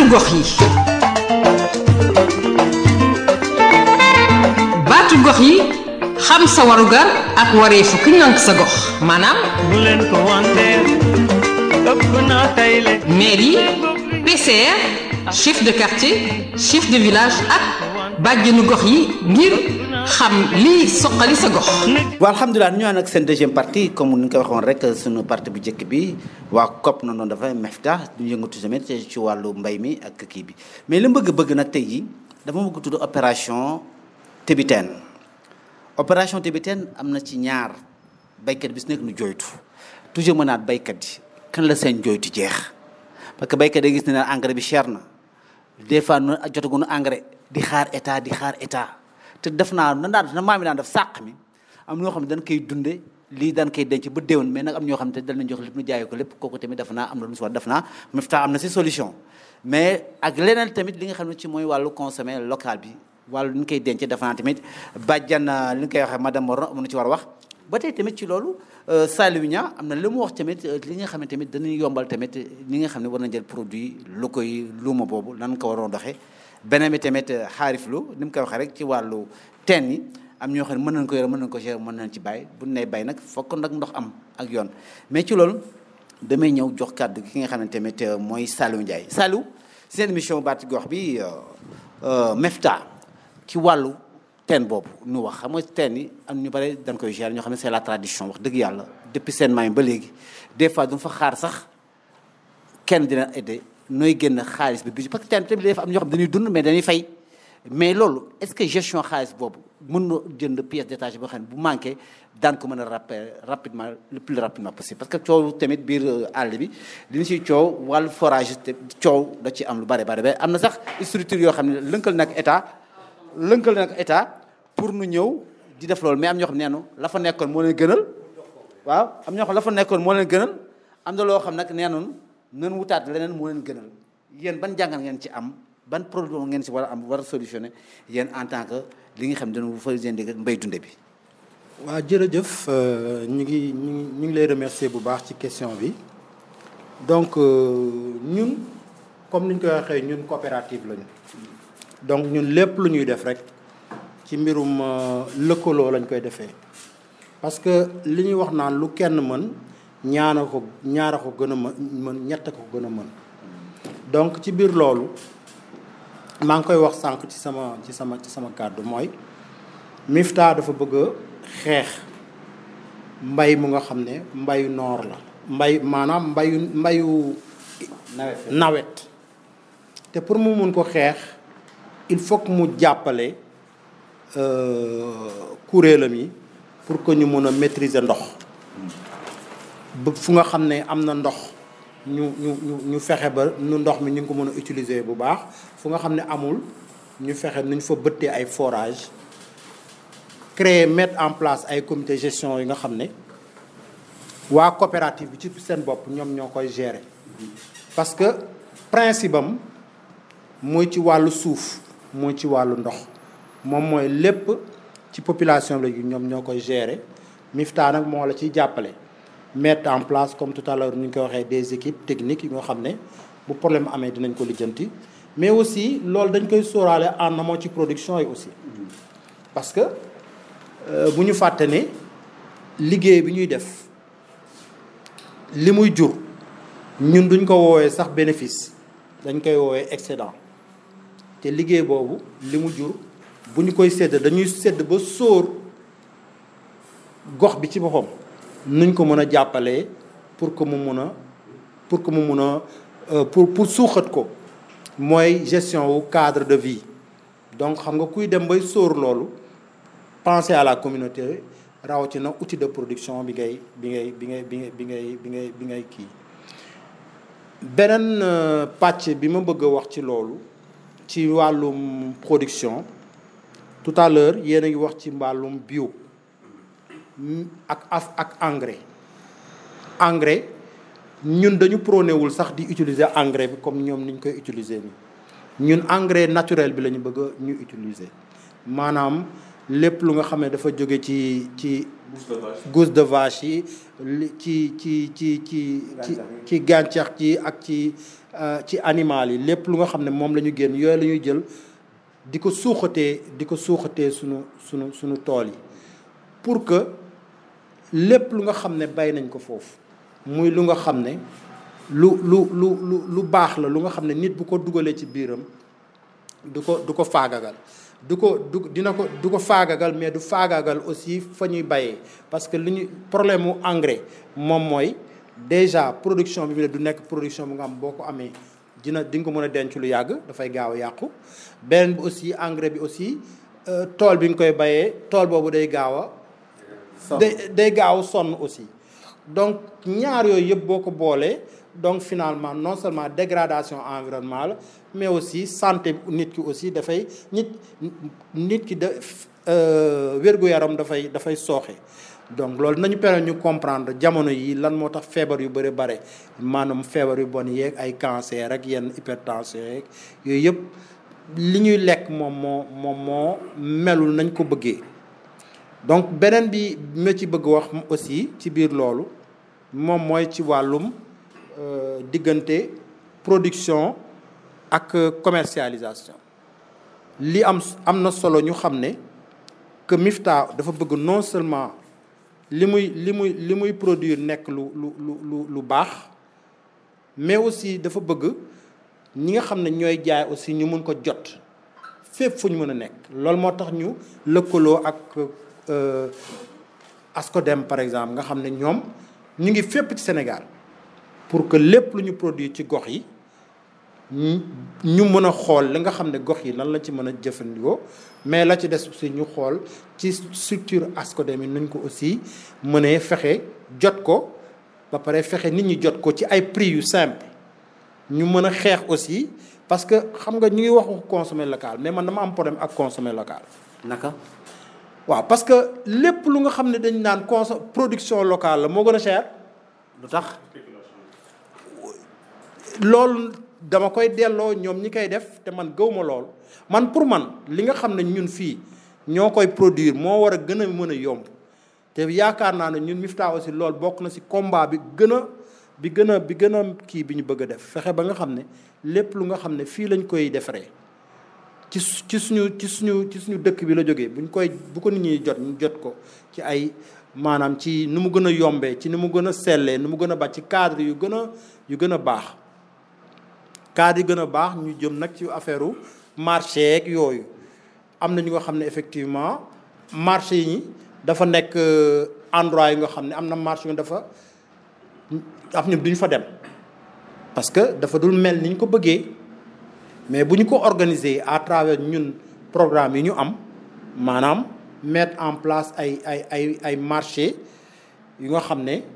gox yi baatu gox yi xam sa warugar ak wareefu ki ngànk sa gox maanaam bu leen ko wanteer ëpp naa tayle mairie PCR chef de quartier chef de village ak bàjjenu gox yi ngir xam lii soqali sa gox waaw alhamdulilah ñu nag seen deuxième partie comme ni nga ko waxoon rek suñu partie bu njëkk bi waa COP na noonu dafa MEFTA ñu yëngatu tamit ci wàllu mbay mi ak kii bi mais li mu bëgg bëgg nag tey jii dafa bëgg tudd opération Tébitaine opération Tébitaine am na ci ñaar baykat bi su nekk nu jooytu toujours mën naat baykat yi kan la seen jooytu jeex parce que baykat yi gis ne engrais bi cher na des fois nu jotaguñu engrais di xaar état di xaar état te def naa na daan na maam yi daan def sàq mi am ñoo xam ne dañ koy dunde lii daan koy denc ba déwén mais nag am ñoo xam ne dañ leen jox lépp nu jaayee ko lépp kooku tamit def naa am na lu mu si war def naa MEFTA am na si solution mais ak leneen tamit li nga xam ne ci mooy wàllu consommer local bi wàllu li ñu koy denc def naa tamit bàjjan li nga koy waxee madame Moron am na ci war a wax ba tey tamit ci loolu Saliou Niang am na li mu wax tamit li nga xam ne tamit dañuy yombal tamit ñi nga xam ne war na jël produit locaux yi luuma boobu nan ko waroon doxee beneen bi tamit xaarif lu ni mu koy waxee rek ci wàllu teen yi am ñoo xam ne mën nañ ko yore mën nañ ko gérer mën nañ ci bàyyi bu ñu nee bay nag fokk nag ndox am ak yoon mais ci loolu damay ñëw jox kàddu ki nga xam ne tamit mooy Saliou Ndiaye Saliou seen émission baati gox bi MEFTA ci wàllu teen boobu nu wax xam nga teen yi am ñu bare dañ koy gérer ñoo xam ne c'est la tradition wax dëgg yàlla depuis seen maam ba léegi des fois du fa xaar sax kenn dina aider nooy génn xaalis bi bi parce que teen tamit dafa am ñoo xam dañuy dund mais dañuy fay mais loolu est-ce que gestion xaalis boobu mën na jënd pièce détachée boo xam ne bu manqué daan ko mën a rappel rapidement le plus rapidement possible parce que coow tamit biir àll bi li ñu siy coow wàllu forage te coow da ci am lu bare bare ba am na sax structure yoo xam ne lënkal nag état lënkal nag état pour nu ñëw di def loolu mais am ñoo xam ne neenu la fa nekkoon moo leen gënal waaw am ñoo xam la fa nekkoon moo leen gënal am na loo xam nag nee noonu nan wutaat leneen moo leen gënal yéen ban jàngal ngeen ci am ban problème ngeen si war a am war a solutionné yéen en tant que li nga xam ne dañu fa seen digg mbay dunde bi waaw jërëjëf ñu ngi ñu ngi ñu ngi lay remercier bu baax ci question bi donc ñun comme ni ñu koy waxee ñun coopérative lañu donc ñun lépp lu ñuy def rek ci mbirum lëkkaloo lañ koy defee parce que li ñuy wax naan lu kenn mën ñaana ko ñaara ko gën a mën ñett ko gën a mën donc ci biir loolu maa ngi koy wax sànq ci sama ci sama ci sama kàddu mooy MIFTA dafa bëgg a xeex mbay mu nga xam ne mbayu noor la mbay maanaam mbayu mbayu nawet te pour mu mun ko xeex il faut que mu jàppale kuréelam yi pour que ñu mun a maîtriser ndox ba fu nga xam ne am na ndox ñu ñu ñu ñu fexe ba nu ndox mi ñu ngi ko mën a utiliser bu baax fu nga xam ne amul ñu fexe nu ñu fa bëttee ay forage créer mettre en place ay comité gestion yi nga xam ne waa coopérative bi ci seen bopp ñoom ñoo koy gérer parce que principe am mooy ci wàllu suuf mooy ci wàllu ndox moom mooy lépp ci population bi la ñoom ñoo koy gérer MIFTA nag moo la ciy jàppale mettre en place comme tout à l'heure ni ñu koy waxee des équipes techniques yi nga xam ne bu problème amee dinañ ko lijjanti mais aussi loolu dañ koy sóoraale en amont ci production yi aussi parce que bu ñu fàtte ne liggéey bi ñuy def li muy jur ñun duñ ko woowee sax bénéfice dañ koy woowee excédent te liggéey boobu li mu jur bu ñu koy sédd dañuy sédd ba sóor gox bi ci boppam nuñ ko mën a jàppalee pour que mu mun a pour que mu mun a pour pour suuxat ko mooy gestion wu cadre de vie donc xam nga kuy dem bay sóor loolu penser à la communauté rawatina outil de production bi ngay bi ngay bi ngay bi ngay bi ngay bi ngay bi ngay kii beneen pàcc bi ma bëgg a wax ci loolu ci wàllum production tout à l'heure yéen a ngi wax ci wàllum bio ak af ak engrais engrais ñun dañu prôné wul sax di utiliser engrais bi comme ñoom niñ koy utiliser nii ñun engrais naturel bi la ñu bëgg a ñu utiliser maanaam lépp lu nga xam ne dafa jóge ci ci gousse de vache yi li ci ci ci ci ci ci gàncax ci ak ci ci animal yi lépp lu nga xam ne moom la ñu génn yooyu la ñuy jël di ko suuxatee di ko suuxatee sunu sunu sunu tool yi pour que lépp lu nga xam ne bay nañ ko foofu muy lu nga xam ne lu lu lu lu lu baax la lu nga xam ne nit bu ko dugalee ci biiram du ko du ko faagagal du ko du dina ko du ko faagagal mais du faagagal aussi fa ñuy bayee parce que li ñu problème mu engrais moom mooy déjà production bi du nekk production bu nga xam boo ko amee dina di nga ko mën a denc lu yàgg dafay gaaw a yàqu beneen bi aussi engrais bi aussi tool bi nga koy bayee tool boobu day gaaw a day day gaaw sonn aussi donc ñaar yooyu yëpp boo ko boolee donc finalement non seulement dégradation environnementale mais aussi santé nit ki aussi dafay nit nit ki da wér-gu-yaram dafay dafay sooxe donc loolu nañu permettre ñu comprendre jamono yi lan moo tax feebar yu bëri bare maanaam feebar yu bon yeeg ay cancer ak yenn hypertension yeeg yooyu yëpp li ñuy lekk moom moo moom moo melul nañ ko bëggee donc beneen bi ma ci bëgg wax aussi ci biir loolu moom mooy ci wàllum diggante production ak commercialisation li am am na solo ñu xam ne que Mifta dafa bëgg non seulement li muy li muy li muy produire nekk lu lu lu lu baax mais aussi dafa bëgg ñi nga xam ne ñooy jaay aussi ñu mun ko jot fépp fu ñu mën a nekk loolu moo tax ñu lëkkaloo ak Ascodem par exemple nga xam ne ñoom ñu ngi fépp ci Sénégal pour que lépp lu ñu produire ci gox yi ñu mën a xool li nga xam ne gox yi lan la ci mën a jëfandikoo mais la ci des aussi ñu xool ci structure Ascodem yi nuñ ko aussi mënee fexe jot ko ba pare fexe nit ñi jot ko ci ay prix yu simple ñu mën a xeex aussi parce que xam nga ñu ngi wax consommer local mais man dama am problème ak consommer local. naka. waaw parce que lépp lu nga xam ne dañ naan conso production locale la moo gën a cher. lu tax. loolu dama koy delloo ñoom ñi koy def te man gëw ma lool man pour man li nga xam ne ñun fii ñoo koy produire moo war a gën a mën a yomb te yaakaar naa ne ñun Mifta aussi loolu bokk na ci combat bi gën a bi gën a bi gën a kii bi ñu bëgg a def fexe ba nga xam ne lépp lu nga xam ne fii lañ koy defaree ci ci suñu ci suñu ci suñu dëkk bi la jógee buñ koy bu ko nit ñi jot ñu jot ko ci ay maanaam ci nu mu gën a yombee ci ni mu gën a sellee nu mu gën a baax ci cadre yu gën a yu gën a baax cadre yu gën a baax ñu jëm nag ci affaire u marché ak yooyu am na ñu nga xam ne effectivement marché yi dafa nekk endroit yi nga xam ne am na marché yu dafa am ñu duñ fa dem parce que dafa dul mel ni ñu ko bëggee mais bu ñu ko organiser à travers ñun programme yi ñu am maanaam mettre en place ay ay ay ay marché yu nga xam ne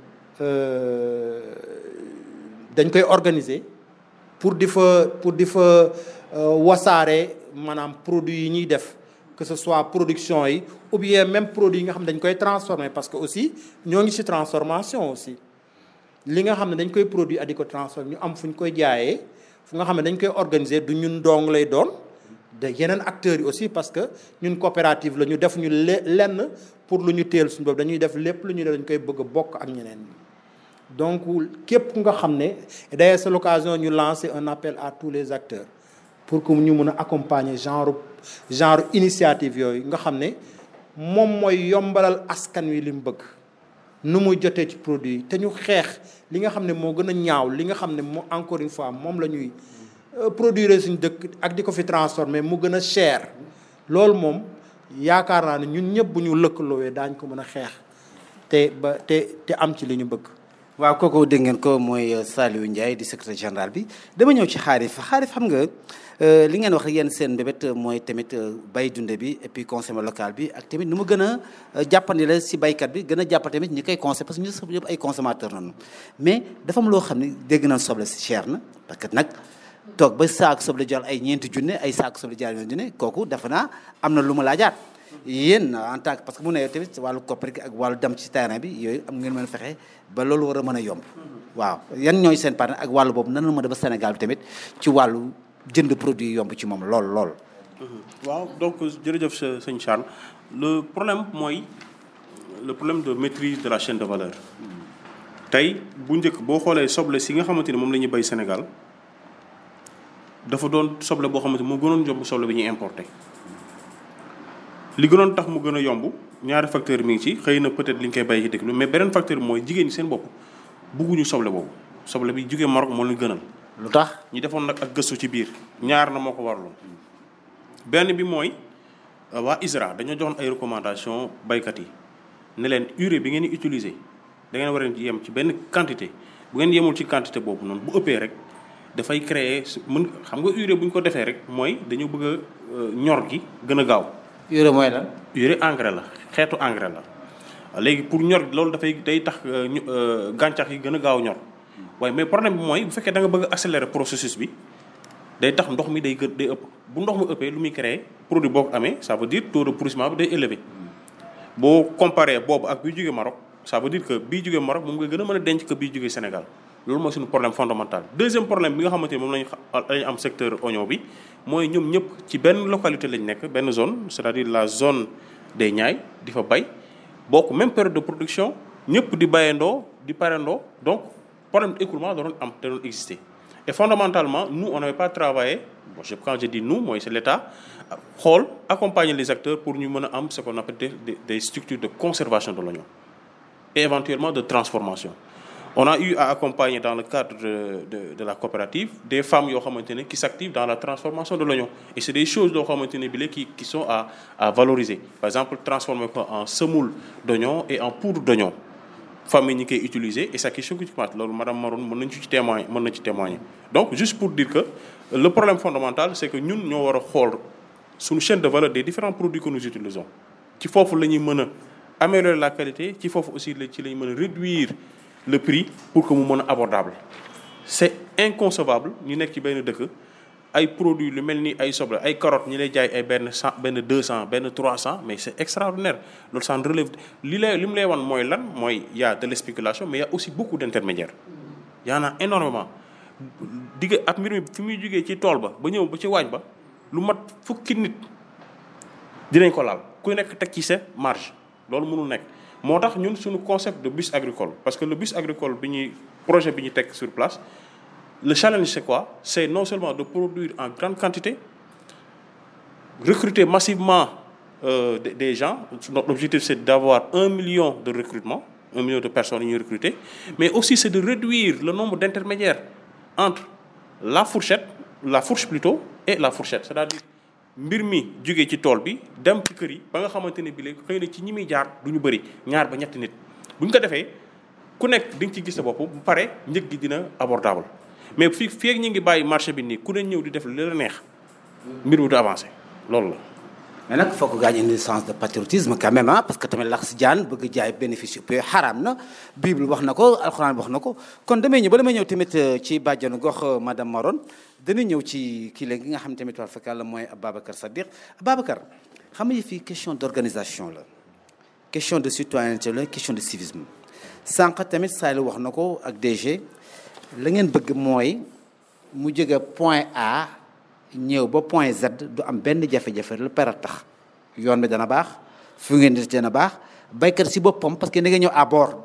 dañ koy organiser pour di fa pour di fa wasaare maanaam produits yi ñuy def que ce soit production yi ou bien même produit yi nga xam ne dañ koy transformer parce que aussi ñoo ngi ci transformation aussi li nga xam ne dañ koy produit ak di ko transformer ñu am fu ñu koy jaayee fu nga xam ne dañ koy organiser du ñun dong lay doon de yeneen acteurs yi aussi parce que ñun coopérative la ñu def ñu lenn pour lu ñu teel suñu bopp dañuy def lépp lu ñu def dañ koy bëgg a bokk ak ñeneen ñi donc képp nga xam ne d'ailleurs c'est l'occasion ñu lancer un appel à tous les acteurs pour que ñu mën a accompagner genre genre initiative yooyu nga xam ne moom mooy yombalal askan wi li mu bëgg nu muy jotee ci produit te ñu xeex li nga xam ne moo gën a ñaaw li nga xam ne moo encore une fois moom la ñuy produire suñu dëkk ak di ko fi transformer mu gën a cher loolu moom yaakaar naa ne ñun ñëpp bu ñu lëkkaloowee daañ ko mën a xeex te ba te te am ci li ñu bëgg waaw kooku dégg ngeen ko mooy Saliou Ndiaye di secrétaire général bi dama ñëw ci xaarif xaarif xam nga li ngeen wax yéen seen mbébét mooy tamit bay dunde bi et puis consommer local bi ak tamit nu mu gën a jàppandi la si baykat bi gën a jàpp tamit ñi koy consommer parce que ñu sax yëpp ay consommateur noonu mais dafa am loo xam ne dégg nañ soble si cher na parce que nag toog ba saako soble jël ay ñeenti junne ay saako soble jaar ñeenti junne kooku defe naa am na lu ma laajaat yéen en tant que parce que mu ne yow tamit wàllu koppar gi ak wàllu dem ci terrain bi yooyu am ngeen mën a fexe ba loolu war a mën a yomb waaw yan ñooy seen partenaire ak wàllu boobu nan la mën a ba Sénégal bi tamit ci wàllu jënd produit yomb ci moom lool lool. waaw donc jërëjëf sa sëñ Charles le problème mooy le problème de maîtrise de la chaîne de valeur tey bu njëkk boo xoolee soble si nga xamante ni moom la ñuy bay Sénégal dafa doon soble boo xamante ni moo gënoon yomb soble bi ñuy importé li gënoon tax mu gën a yomb ñaari facteur mi ngi ci xëy na peut-être li ñu koy bay ci dëkk bi mais beneen facteur bi mooy jigéen ñi seen bopp bugguñu soble boobu soble bi jugee Maroc moo leen gënal lu tax ñi defoon nag ak gëstu ci biir ñaar na moo ko waraloon benn bi mooy euh, waa ISRA dañoo joxoon ay recommandation baykat yi ne leen urée bi ngeen di utiliser da ngeen war a yem ci benn quantité bu ngeen yemul ci quantité boobu noonu bu ëppee rek dafay créer su mën xam nga urée bu ñu ko defee rek mooy dañu bëgg a euh, ñor gi gën a gaaw urée mooy lan urée engrais la xeetu engrais la léegi pour ñor loolu dafay day tax euh, ñu- euh, gàncax yi gën a gaaw ñor waaye mais problème bi mooy bu fekkee da nga bëgg a accélérer processus bi day tax ndox mi day gën day ëpp bu ndox mi ëppee lu muy créer produit boo ko amee ça veut dire taux de pourrissement bi day élevé boo comparé boobu ak bii jógee Maroc ça veut dire que bii jógee Maroc moom nga gën a mën a denc que bii jógee Sénégal loolu mooy suñu problème fondamental deuxième problème bi nga xamante ni moom lañu xa- lañu am secteur oignon bi mooy ñoom ñëpp ci benn localité lañ nekk benn zone c'est-à-dire la zone des Niayes di fa bay bokk même période de production ñëpp di bayandoo di parendoo donc problème d'écoulement da doon am da doon exister et fondamentalement nous on n'avait pas travaillé bon je quand je dis nous mooy c'est l'État xool accompagner les acteurs pour ñu mën a am ce qu'on appelle des, des, des structures de conservation de l'oignon et éventuellement de transformation on a eu à accompagner dans le cadre de, de, de la coopérative des femmes yoo xamante ne qui s'activent dans la transformation de l'oignon et c'est des choses yoo xamante ne bi la qui qui sont à à valoriser par exemple transformer ko en semoule d'oignon et en poudre d'oignon famille ñi koy utiliser et ça qui choque loolu madame Maroon mën nañu ci témoigner mën na ci témoigner donc juste pour dire que le problème fondamental c'est que ñun ñoo war a xool suñu chaîne de valeur des différents produits que nous utilisons ci foofu la ñuy mën a améliorer la qualité ci foofu aussi la ci la ñu mën a réduire le prix pour que mu mën a abordable c'est inconcevable ñu nekk ci benn dëkk ay produits lu mel ni ay soble ay carottes ñi lay jaay ay benn cent benn deux cent benn trois cent mais c'est extraordinaire loolu ça en relève li lay li mu lay wan mooy lan mooy y a de la spéculation mais y a aussi beaucoup d'intermédiaires y en a énormément digg ab mbir mi fi muy jógee ci tool ba ba ñëw ba ci waañ ba lu mat fukki nit dinañ ko laal ku nekk teg ci sa marge loolu mënul nekk moo tax ñun suñu concept de bus agricole parce que le bus agricole bi ñuy projet bi ñu teg sur place le challenge c'est quoi c'est non seulement de produire en grande quantité recruter massivement euh, des, des gens notre objectif c'est d'avoir un million de recrutement un million de personnes yu ñuy recruter mais aussi c'est de réduire le nombre d'intermédiaires entre la fourchette la fourche plutôt et la fourchette c'est-à-dire mbir mi jógee ci tool bi dem ci kër yi ba nga xamante ne bi léegi xëy na ci ñi muy jaar du ñu bëri ñaar ba ñetti nit bu ñu ko defee ku nekk di nga ci gis sa bopp bu pare njëg gi dina abordable mais fii fii ak ñi ngi bàyyi marché bi nii ku ne ñëw di def li la neex mbir mi du avancé loolu la. mais nag foog gaañ indi sens de patriotisme quand même ah parce que tamit lax si jaan bëgg jaay bénéfice yëpp xaraam na bible wax na ko alxuraan wax na ko kon damay ñëw ba damay ñëw tamit ci bàjjanu gox madame Maron dana ñëw ci kii léegi nga xam tamit wax fekk la mooy Ababacar Sadikh Ababacar xam nga fii question d'organisation la question de citoyenneté la question de civisme sànq tamit Saliou wax na ko ak DG la ngeen bëgg mooy mu jóge point A ñëw ba point Z du am benn jafe-jafe lu pera tax yoon bi dana baax fu ngeen di dana baax baykat si boppam parce que da nga ñëw à bord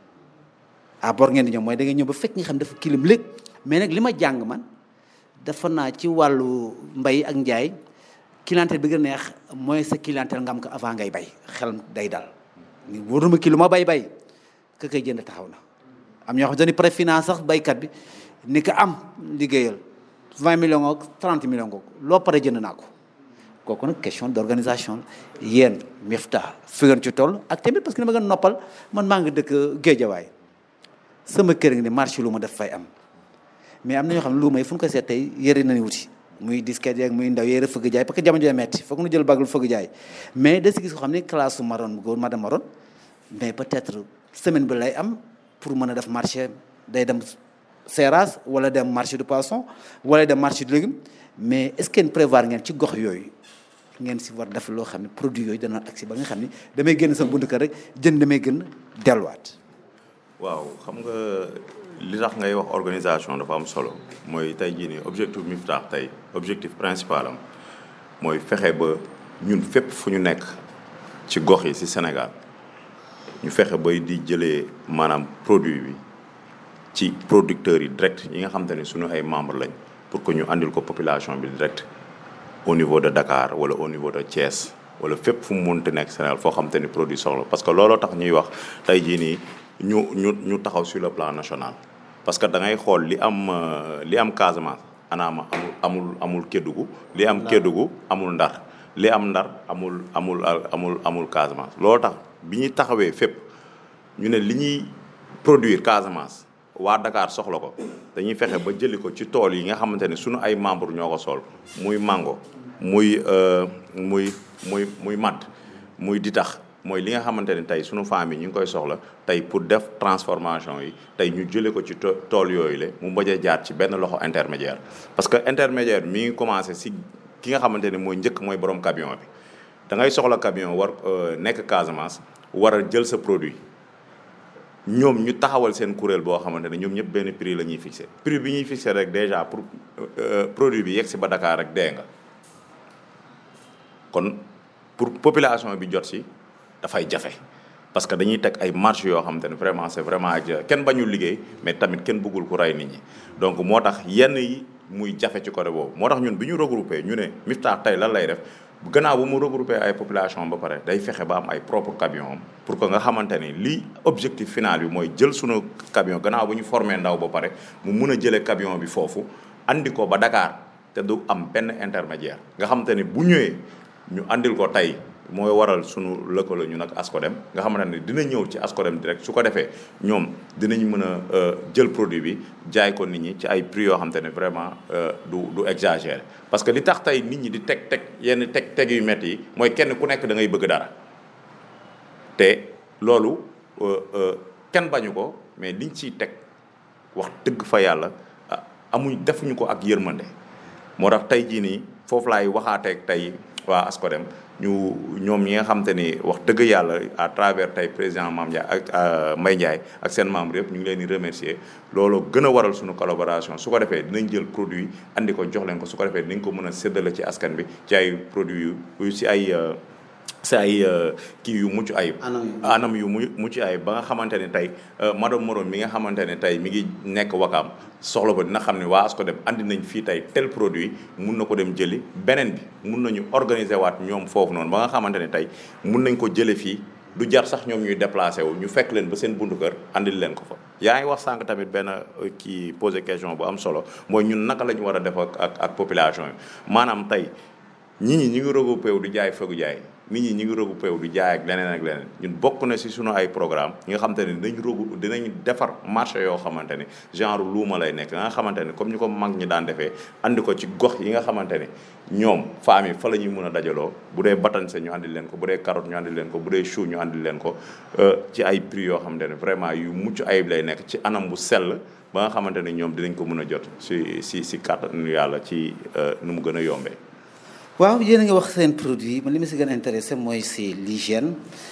à bord ngeen di ñëw mooy da nga ñëw ba fekk nga xam dafa kilim léeg mais nag li ma jàng man dafa naa ci wàllu mbay ak njaay clientèle bi gën a neex mooy sa clientèle nga am ko avant ngay bay xel day dal ni wóoruma kii lu ma bay bay ka koy jënd taxaw na am ñoo xam dañuy préfinance sax baykat bi ni ko am liggéeyal 20 millions ak 30 millions ko loo pare jënd naa ko kooku nag question d'organisation la yéen Mifta fi ngeen ci toll ak tamit parce que dama gën noppal man maa ngi dëkk Géejawaay sama kër ngi ne marché lu ma def fay am mais am na ñoo xam ne lu may fu ñu ko seet tey yëre nañu wuti muy disquette yeeg muy ndaw yëre fëgg jaay parce que jamono jooy metti foog nu jël bagul fëgg jaay mais da si gis ko xam ne classe su maroon góor madame maroon mais peut-être semaine bi lay am pour mën a def marché day dem Seras wala dem marché du poisson wala dem marché du légume mais est-ce que prévoir ngeen ci gox yooyu ngeen si war def loo xam ne produit yooyu dana agsi ba nga xam ne damay génn sama buntu kër rek jënd damay gën delluwaat. waaw xam nga li tax ngay wax organisation dafa am solo mooy tey jii nii objectif Miftah tey objectif principal am mooy fexe ba ñun fépp fu ñu nekk ci gox yi ci Sénégal ñu fexe bay di jëlee maanaam produit bi ci producteurs yi direct yi nga xam te ne suñu ay membres lañ pour que ñu andil ko population bi direct au niveau de Dakar wala au niveau de Thiès wala fépp fu mu mënti nekk Sénégal foo xam te ni produit soxla parce que looloo tax ñuy wax tey jii nii ñu ñu ñu taxaw sur le plan national. parce que da ngay xool li am li am Casamance anaama amul amul amul Kédougou li am Kédougou amul Ndar li am Ndar amul amul amul amul Casamance looloo tax bi ñuy taxawee fépp ñu ne li ñuy produire Casamance. waa Dakar soxla ko dañuy fexe ba jëli ko ci tool yi nga xamante ne sunu ay membres ñoo ko sol muy mango muy muy muy muy madd muy ditax mooy li nga xamante ne tey sunu famille ñu ngi koy soxla tey pour def transformation yi tey ñu jëlee ko ci tool yooyu la mu bañ a jaar ci benn loxo intermédiaire parce que intermédiaire mi ngi commencé si ki nga xamante ne mooy njëkk mooy borom camion bi da ngay soxla camion war nekk Casamance war a jël sa produit ñoom ñu taxawal seen kuréel boo xamante ne ñoom ñëpp benn prix la ñuy fixé prix bi ñuy fixé rek déjà pour produit bi yegg si ba Dakar rek dee nga kon pour population bi jot si dafay jafe parce que dañuy teg ay marge yoo xamante ne vraiment c'est vraiment ak kenn bañul liggéey mais tamit kenn bëggul ku rey nit ñi donc moo tax yenn yi muy jafe ci côté boobu moo tax ñun bi ñu regroupé ñu ne Miftah tey lan lay def gannaaw bu mu regroupé ay population ba pare day fexe ba am ay propre camion am pour que nga xamante ni lii objectif final bi mooy jël sunu camion gannaaw bu ñu formé ndaw ba pare mu mun a jëlee camion bi foofu andi ko ba Dakar te du am benn intermédiaire nga xamante ni bu ñëwee ñu andil ko tey mooy waral sunu lëkkaloo ñu nag Ascodem nga xamante ne dina ñëw ci Ascodem direct su ko defee ñoom dinañ mën a jël produit bi jaay ko nit ñi ci ay prix yoo xamante ne vraiment du du exagéré parce que li tax tey nit ñi di teg teg yenn teg teg yu métti yi mooy kenn ku nekk da ngay bëgg dara te loolu kenn bañu ko mais liñ ciy teg wax dëgg fa yàlla amuñ defuñu ko ak yërmande moo tax tey jii nii foofu laay waxaateeg tey waa Ascodem ñu ñoom ñi nga xam te ni wax dëgg yàlla à travers tey président Mame Ndiaye ak Mbaye Ndiaye ak seen membre yëpp ñu ngi leen di remercier loolu gën a waral suñu collaboration su ko defee dinañ jël produit andi ko jox leen ko su ko defee dinañ ko mën a séddale ci askan bi ci ay produits yu si ay si ay kii yu mucc ayib anam yu mu mucc ayib ba nga xamante ne tey madame Morom mi nga xamante ne tey mi ngi nekk wakaam soxla ba dina xam ne waa Ascodem andi nañ fii tey tel produit mun na ko dem jëli beneen bi mun nañu organiser waat ñoom foofu noonu ba nga xamante ne tey mun nañ ko jële fii du jar sax ñoom ñuy déplacé wu ñu fekk leen ba seen buntu kër andil leen ko fa yaa ngi wax sànq tamit benn kii posé question bu am solo mooy ñun naka la ñu war a def ak ak population yi maanaam tey ñit ñi ñu ngi regroupé wu di jaay fegu jaay nit ñi ñu ngi regroupé wu di jaay ak leneen ak leneen ñun bokk na si sunu ay programme yi nga xamante ne dinañ rogu dinañ defar marché yoo xamante ne genre luuma lay nekk nga xamante ne comme ñu ko mag ñi daan defee andi ko ci gox yi nga xamante ne ñoom femmes yi fa la ñuy mën a dajaloo bu dee batañse ñu andi leen ko bu dee carotte ñu andi leen ko bu dee chou ñu andi leen ko ci ay prix yoo xamante ne vraiment yu mucc ayib lay nekk ci anam bu sell ba nga xamante ne ñoom dinañ ko mën a jot si si si kàttanu yàlla ci nu mu gën a yombee waaw yéen a ngi wax seen produit man li ma si gën a intéressé mooy c'est l'hygiène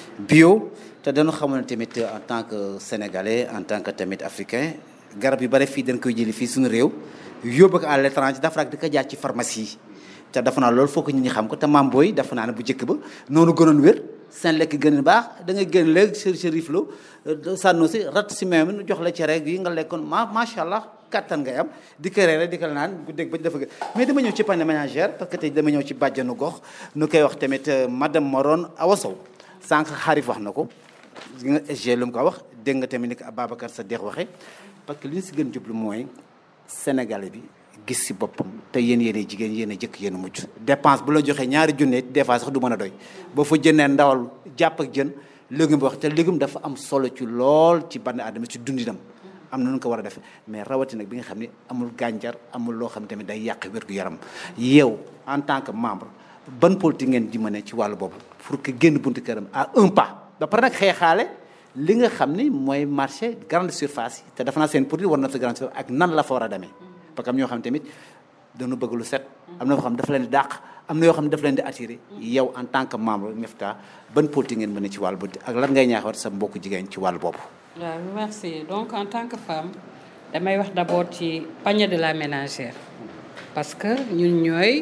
bio te dañu xamoon ne tamit en tant que sénégalais en tant que tamit africain garab yu bare fii dañ koy jëli fii suñu réew yóbbu ko à l'étranger dafa rak di ko jaar ci pharmacie yi te dafa naa loolu foog nit ñi xam ko te maam booy dafa naa ne bu njëkk ba noonu gënoon wér seen lekk gën a baax da ngay génn léegi sur Chérif Lo sànnu si rat si même jox la cere yi nga lekkoon ma macha allah kattan ngay am di ko reere di ko naan bu dégg ba dafa gën mais dama ñëw ci panier ménagère parce que tey dama ñëw ci bàjjanu gox nu koy wax tamit madame Moron Awa Sow sànq xaarif wax na ko nga SG lu mu ko wax dégg nga tamit ni ko Ababacar Sadikh waxee parce que li ñu si gën jublu mooy sénégalais bi gis si boppam te yéen yéen jigéen yéen a jëkk yéen a mujj dépense bu la joxee ñaari junne des fois sax du mën a doy boo fa jëndee ndawal jàpp ak jën légume bi wax te légume dafa am solo ci lool ci bànn aadama ci dundinam am na nu ko war a def mais rawati nag bi nga xam ne amul gànjar amul loo xam tamit day yàq wér-gu-yaram yow en tant que membre ban politique ngeen di mën ci wàllu boobu pour que génn buntu këram à un pas ba pare nag xeexaale li nga xam ni mooy marché grande surface yi te dafa naa seen produit war na sa grande surface ak nan la fa war a demee parce que am ñoo xam ne tamit dañu bëgg lu set am na yoo xam ne dafa leen di dàq am na yoo xam ne dafa leen di attiré yow en tant que membre Miftah ban politique ngeen mën ci wàllu boobu ak lan ngay ñaaxaat sa mbokku jigéen ci wàllu boobu waaw merci donc en tant que femme damay wax d'abord ci panier de la ménagère parce que ñun ñooy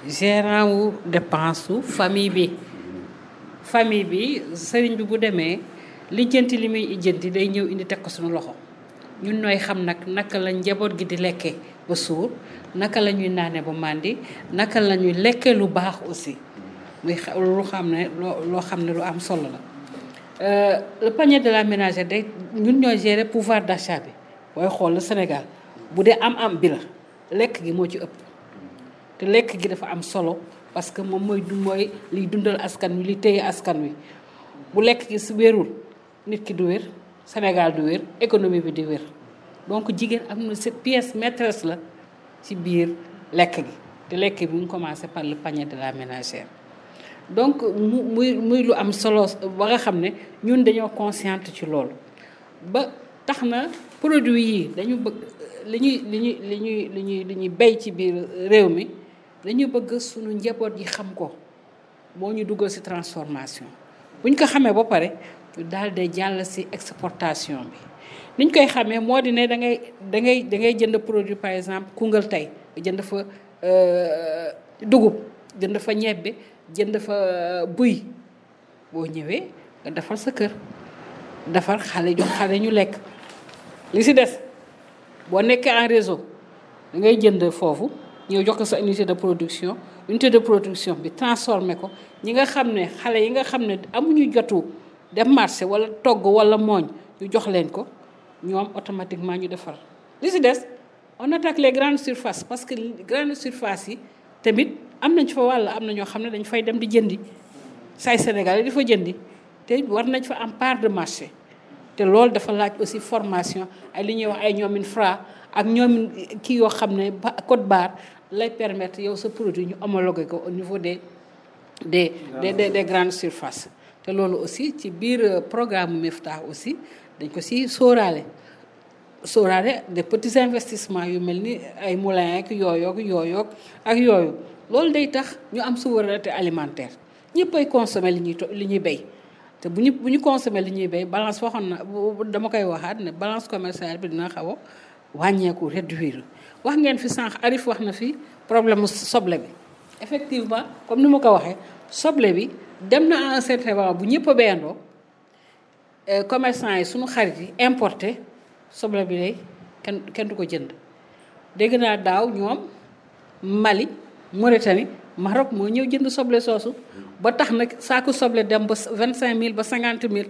gérant wu dépense su famille bi famille bi sëriñ bi bu demee lijjanti li muy lijjanti day ñëw indi teg ko suñu loxo ñun ñooy xam nag naka la njaboot gi di lekkee ba suur naka la ñuy naane ba màndi naka la ñuy lekkee lu baax aussi muy xa- lu xam ne loo loo xam ne lu am solo la. Euh, le panier de la ménagère day ñun ñooy gérer pouvoir d'achat bi booy xool le Sénégal bu dee am-am bi la lekk gi moo ci ëpp te lekk gi dafa am solo parce que moom mooy du mooy liy dundal askan wi li téye askan wi bu lekk gi su wérul nit ki du wér Sénégal du wér économie bi di wér donc jigéen am na cette pièce maîtresse la ci biir lekk gi te lekk bi mu ngi commencé par le panier de la ménagère donc mu muy muy lu am solo ba nga xam ne ñun dañoo consciente ci loolu ba tax na produit yi dañu bëgg li ñuy li ñuy li ñuy li ñuy li ñuy béy ci biir réew mi dañu bëgg suñu njaboot yi xam ko moo ñu dugal ci transformation buñ ko xamee ba pare ñu daal di jàll ci exportation bi niñ koy xamee moo di ne da ngay da ngay da ngay jënd produit par exemple Koungheul tey nga jënd fa dugub jënd fa ñebbe jënd fa buy boo ñëwee nga defar sa kër defar xale jox xale ñu lekk li ci des boo nekkee en réseau da ngay jënd foofu ñëw jox ko sa unité de production unité de production bi transformé ko ñi nga xam ne xale yi nga xam ne amuñu jotu dem marché wala togg wala mooñ ñu jox leen ko ñoom automatiquement ñu defar li ci des on attaque les grandes surfaces parce que grandes surfaces yi tamit am nañ fa wàll am na ñoo xam ne dañ fay dem di jëndi say Sénégal yi di fa jëndi te war nañ fa am part de marché te loolu dafa laaj aussi formation ay li ñuy wax ay ñoomin Fra ak ñoomin kii yoo xam ne ba code barre lay permettre yow sa produit ñu homologué ko au niveau des des des des, des grandes surfaces te loolu aussi ci biir programme Miftah aussi dañ ko si sóoraale sóoraale des petits investissements yu mel ni ay moulins ak yooyoog yooyoog ak yooyu loolu day tax ñu am souveraineté alimentaire ñëpp ay consommer li ñuy li ñuy béy te bu ñu bu ñu consommer li ñuy béy balance waxoon na dama koy waxaat ne balance commerciale bi dina xaw a wàññeeku réduire wax ngeen fi sànq Arif wax na fi problème mu soble bi effectivement comme ni ma ko waxee soble bi dem na à un certain moment bu ñëpp a béyandoo commerçant yi suñu xarit yi importé soble bi day kenn kenn du ko jënd dégg naa daaw ñoom Mali Mauritanie Maroc moo ñëw jënd soble soosu ba tax nag saaku soble dem ba vingt cinq mille ba cinquante mille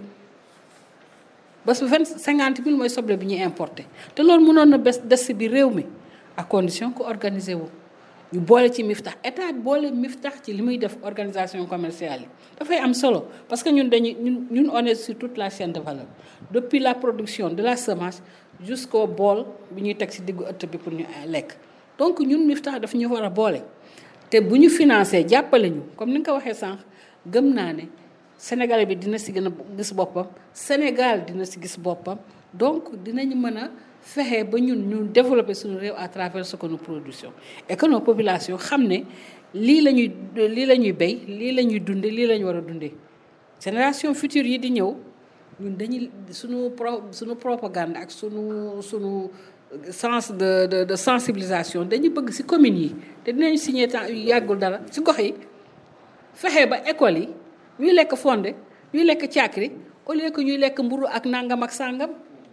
ba su vingt cinquante mille mooy soble bi ñuy importé te loolu mënoon na bes des si biir réew mi à condition que organiser wu ñu boole ci Miftah état boole Miftah ci li muy def organisation commerciale yi dafay am solo parce que ñun dañuy ñun ñun on est sur toute la chaîne de valeur depuis la production de la semence jusqu'au bool bi ñuy teg si diggu ëtt bi pour ñu lekk donc ñun Miftah daf ñu war a boole te bu ñu financé jàppale ñu comme ni nga ko waxee sànq gëm naa ne Sénégalais bi dina si gën a gis boppam Sénégal dina si gis boppam donc dinañu mën a fexe ba ñun ñu développer suñu réew à travers ce que nous produisons et que nos populations xam ne lii la ñuy lii la ñuy béy lii la ñuy dunde lii la ñu war a dundee génération future yi di ñëw ñun dañuy suñu pro suñu propagande ak suñu suñu sens de de de sensibilisation dañu bëgg ci communes yi te dinañ signé temps yu yàggul dara ci gox yi fexe ba école yi ñuy lekk fonde ñuy lekk caakri au lieu que ñuy lekk mburu ak nangam ak sàngam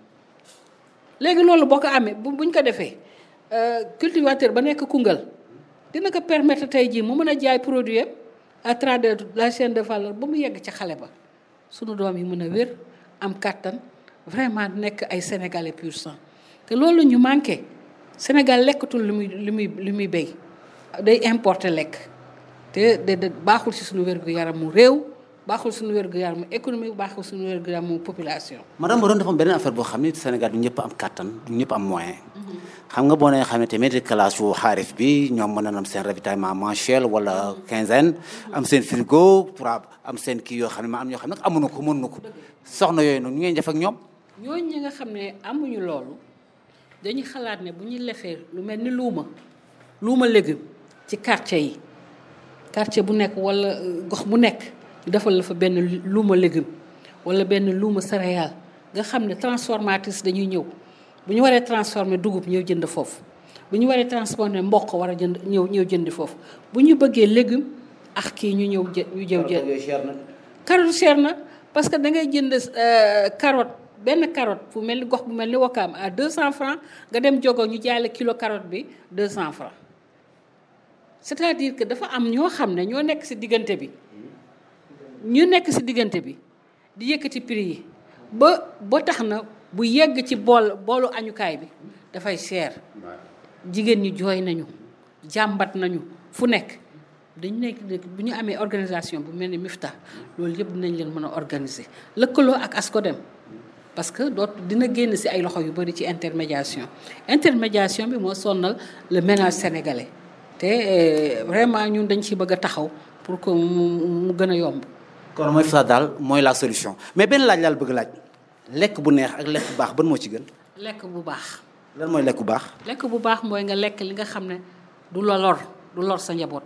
léegi loolu boo ko amee bu buñ ko defee cultivateur ba nekk Koungheul dina ko permettre tey jii mu mën a jaay produit à travers la chaîne de valeur ba mu yegg ca xale ba sunu doom yi mën a wér am kàttan vraiment nekk ay sénégalais pur sang te loolu ñu manqué Sénégal lekkatul li muy li muy li muy béy day importer lekk te de de baaxul ci suñu wér-gu-yaramu réew baaxul suñu wér-gu-yaramu économie baaxul suñu wér-gu-yaramu population. madame Borom dafa am beneen affaire boo xam ne Sénégal du ñëpp am kàttan du ñëpp am moyen. xam nga boo nee xam ne tamit classe yu xaarif bi ñoom mën na am seen ravitaillement mensuel wala quinzaine am seen frigo pour am seen kii yoo xam ne ma am ñoo xam ne amuñu ko mënuñu ko soxna yooyu noonu ñu ngeen def ak ñoom. ñooñu ñi nga xam ne amuñu loolu dañuy xalaat ne bu ñu lefee lu mel ni luuma luuma légume ci quartier yi quartier bu nekk wala gox bu nekk ñu defal la fa benn luuma légume wala benn luuma céréale nga xam ne transformatrice dañuy ñëw bu ñu waree transformer dugub ñëw jënd foofu bu ñu waree transporter mboq war a jënd ñëw ñëw jëndi foofu bu ñu bëggee légume ak kii ñu ñëw jë ñu jëw jënd carotte cher na parce que da ngay jënd carotte benn carotte fu mel ni gox bu mel ni Wakaam à 200 francs nga dem jogo ñu jaay la kilo carotte bi 200 francs c'est-à-dire que dafa am ñoo xam ne ñoo nekk ci diggante bi ñu nekk ci diggante bi di yëkkati prix yi ba ba tax na bu yegg ci bool boolu añukaay bi dafay cher jigéen ñi jooy nañu jàmbat nañu fu nekk dañu nekk bu ñu amee organisation bu mel ni Mifta loolu yëpp dinañ leen mën a organiser lëkkaloo ak ASCODEM parce que doot dina génn ci ay loxo yu bari ci intermédiation intermédiation bi moo sonnal le ménage sénégalais te vraiment ñun dañ ci bëgg a taxaw pour que mu mu gën a yomb. kon mooy Mifta daal mooy la solution mais benn laaj laal bëgg laaj lekk bu neex ak lekk bu baax ban moo ci gën. lekk bu baax. lan mooy lekk bu baax. lekk bu baax mooy nga lekk li nga xam ne du la lor du lor sa njaboot.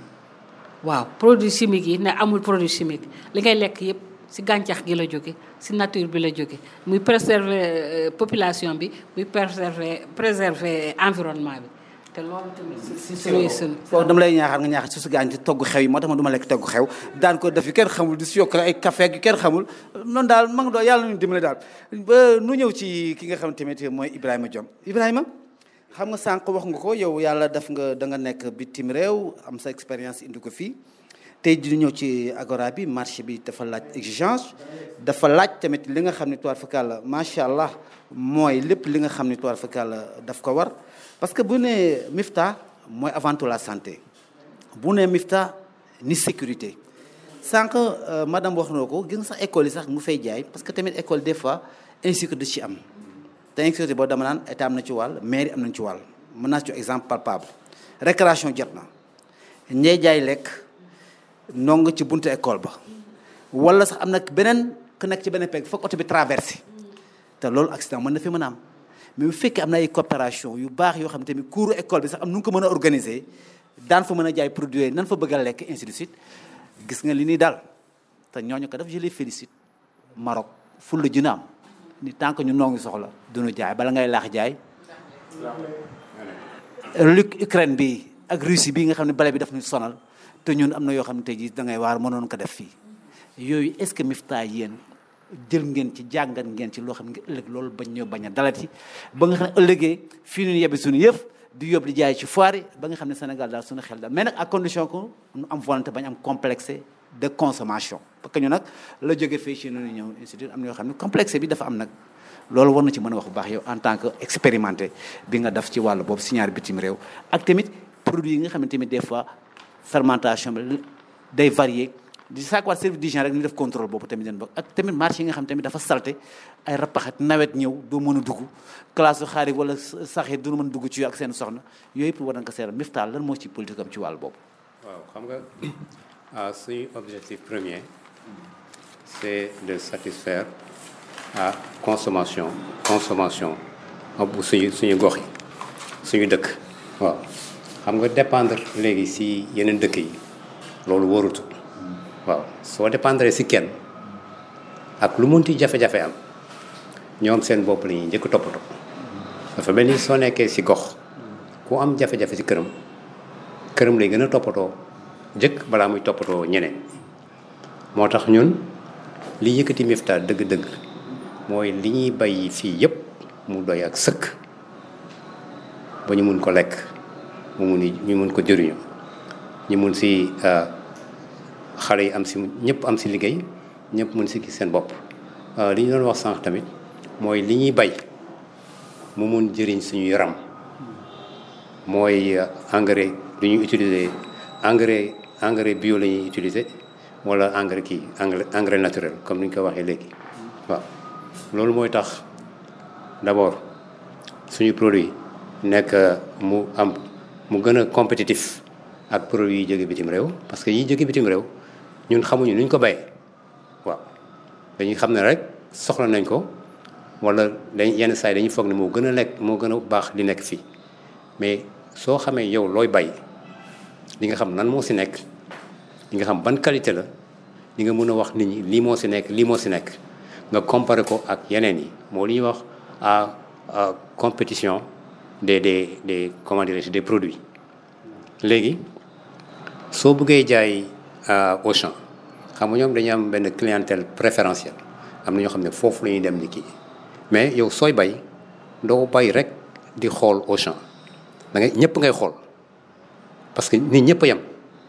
waaw produit chimique yi ne amul produit chimique li ngay lekk yépp ci gàncax gi la jóge ci nature bi la jóge muy préserver population bi muy préserver préserver environnement bi te loolu tamit. si si foofu dama lay ñaaxaar nga ñaaxaar su su gaañ ci togg xew yi moo tax ma du ma lekk togg xew daan ko def yu kenn xamul di si yokk ay café ak yu kenn xamul noonu daal ma nga doon yàlla nañu dimbale daal ba nu ñëw ci ki nga xam tamit mooy Ibrahima Diom Ibrahima xam nga sànq wax nga ko yow yàlla def nga da nga nekk bitim réew am sa expérience indi ko fii tey di ñëw ci agora bi marché bi dafa laaj exigence dafa laaj tamit li nga xam ne toile fakal macha allah mooy lépp li nga xam ne toile fakal daf ko war parce que bu nee Mifta mooy avant tout la santé bu nee Mifta ni sécurité sànq madame wax na ko gis nga sax école yi sax mu fay jaay parce que tamit école des fois insécurité ci am te insécurité boo dama naan état am na ci wàll mairie am nañ ci wàll mën naa ci exemple palpable récréation jot na ñey jaay lekk nong ci buntu école ba wala sax am na beneen ku nekk ci beneen pegg foog oto bi traversé te loolu accident mën na fi mën a am mais bu fekkee am na ay coopération yu baax yoo xam ne tamit cours école bi sax am nu nga ko mën a organiser daan fa mën a jaay produit nan fa bëgg a lekk ainsi de suite gis nga li nii daal te ñooñu ko def je les félicite Maroc ful la juna am ni tant que ñu noo ngi soxla duñu jaay bala ngay laax jaay lu Ukraine bi ak Russie bi nga xam ne bale bi daf ñu sonal te ñun am na yoo xam ne tey jii da ngay waar mënoon ko def fii yooyu est-ce que Mifta yéen jël ngeen ci jàngat ngeen ci loo xam ne ëllëg loolu bañ ñoo bañ a dalati ba nga xam ne ëllëgee fii ñu yebbi suñu yëf di yóbbu di jaay ci foire yi ba nga xam ne Sénégal daal suñu xel daal mais nag à condition que ñu am volonté bañ am complexe de consommation parce que ñu nag la jóge fii ci noonu ñëw institut am na yoo xam ne complexe bi dafa am nag loolu war na ci mën a wax bu baax yow en tant que expérimenté bi nga def ci wàllu boobu si ñaari bitim réew ak tamit produit yi nga xam ne tamit des fois fermentation bi day varier di saakwaat service d'hygiène rek ñu def contrôle boobu tamit den bokk ak tamit marché yi nga xam tamit dafa salte ay rappaxat nawet ñëw doo mën a dugg classe xaari wala sax yi du mën a dugg ci ak seen soxna yooyu yëpp war na ko seeral Mifta lan moo ci politique am ci wàll boobu waaw xam nga suñu objectif premier c'est de satisfaire à consommation consommation bu suñu suñu gox yi suñu dëkk waaw xam nga dépendre léegi si yeneen dëkk yi loolu wóorutu waaw soo dépendre si kenn ak lu munti jafe-jafe am ñoom seen bopp la ñuy njëkk toppatoo dafa mel ni soo nekkee si gox ku am jafe-jafe si këram këram lay gën a toppatoo njëkk balaa muy toppatoo ñeneen moo tax ñun li yëkkati Mifta dëgg-dëgg mooy li ñuy bay fii yépp mu doy ak sëkk ba ñu mun ko lekk mu mun ñu mun ko jëriñoo ñu mun si xale yi am si ñëpp am si liggéey ñëpp mun si gis seen bopp li ñu doon wax sànq tamit mooy li ñuy bay mu mun jëriñ suñu yaram mooy engrais du ñuy utiliser engrais engrais bio la ñuy utiliser wala engrais kii engrais engrais naturel comme ni ñu ko waxee léegi waaw loolu mooy tax d'abord suñu produit nekk mu am mu gën a compétitif ak produit yi jóge bitim réew parce que yi jóge bitim réew ñun xamuñu nuñ ko bayee waaw dañuy xam ne rek soxla nañ ko wala dañ yenn saa yi dañuy foog ne moo gën a lekk moo gën a baax li nekk fii mais soo xamee yow looy bay li nga xam lan moo si nekk li nga xam ban qualité la li nga mën a wax nit ñi lii moo si nekk lii moo si nekk nga comparer ko ak yeneen yi moo li ñuy wax à compétition des des des comment dirais-je des produits léegi soo bëggee jaay Auchan xam nga ñoom dañuy am benn clientèle préférentielle am na ñoo xam ne foofu la ñuy dem ni kii mais yow sooy bay doo bay rek di xool Auchan da ngay ñëpp ngay xool parce que nit ñëpp a yem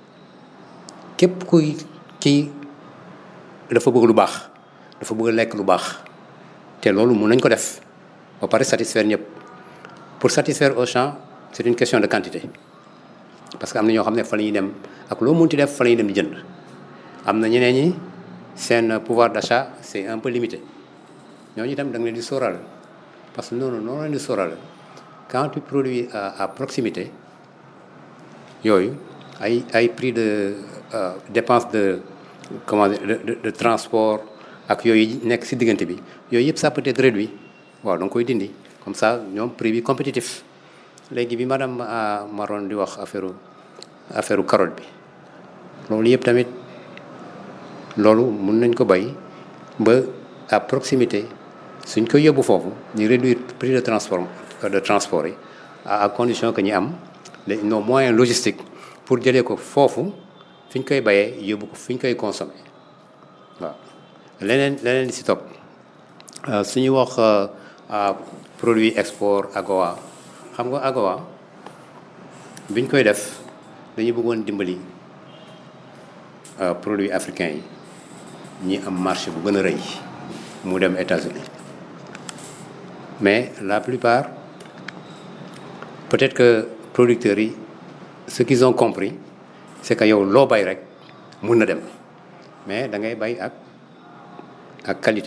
képp kuy kii dafa bëgg lu baax dafa bëgg lekk lu baax te loolu mun nañ ko def ba pare satisfaire ñëpp pour satisfaire Auchan c'est une question de quantité parce que am na ñoo xam ne fa la ñuy dem ak loo munti def fa la ñuy dem di jënd am na ñeneen ñi seen pouvoir d'achat c'est un peu limité ñooñu itam da nga leen di sóoraale parce que noonu noonu leen di sóoraale quand tu produis à à proximité yooyu ay ay prix de euh, dépense de comment dire de, de de transport ak yooyu nekk ci diggante bi yooyu yëpp ça peut être réduit waaw da nga koy dindi comme ça ñoom prix bi compétitif léegi bi madame Maron di wax affaire affaire carotte bi loolu yëpp tamit loolu mun nañ ko bay ba à proximité suñ ko yóbbu foofu ñu réduire prix de transport de transport yi à condition que ñu am les nos moyens logistiques pour jëlee ko foofu fi ñu koy bayee yóbbu ko fi ñu koy consommer waaw leneen leneen li si topp suñu wax produit export AGOA xam nga AGOA biñ koy def dañu bëggoon dimbali produits africains yi ñi am marché bu gën a rëy mu dem États-Unis mais la plupart peut-être que producteurs yi ce qu'ils ont compris c'est que yow loo bay rek mun na dem mais da ngay bay ak ak qualité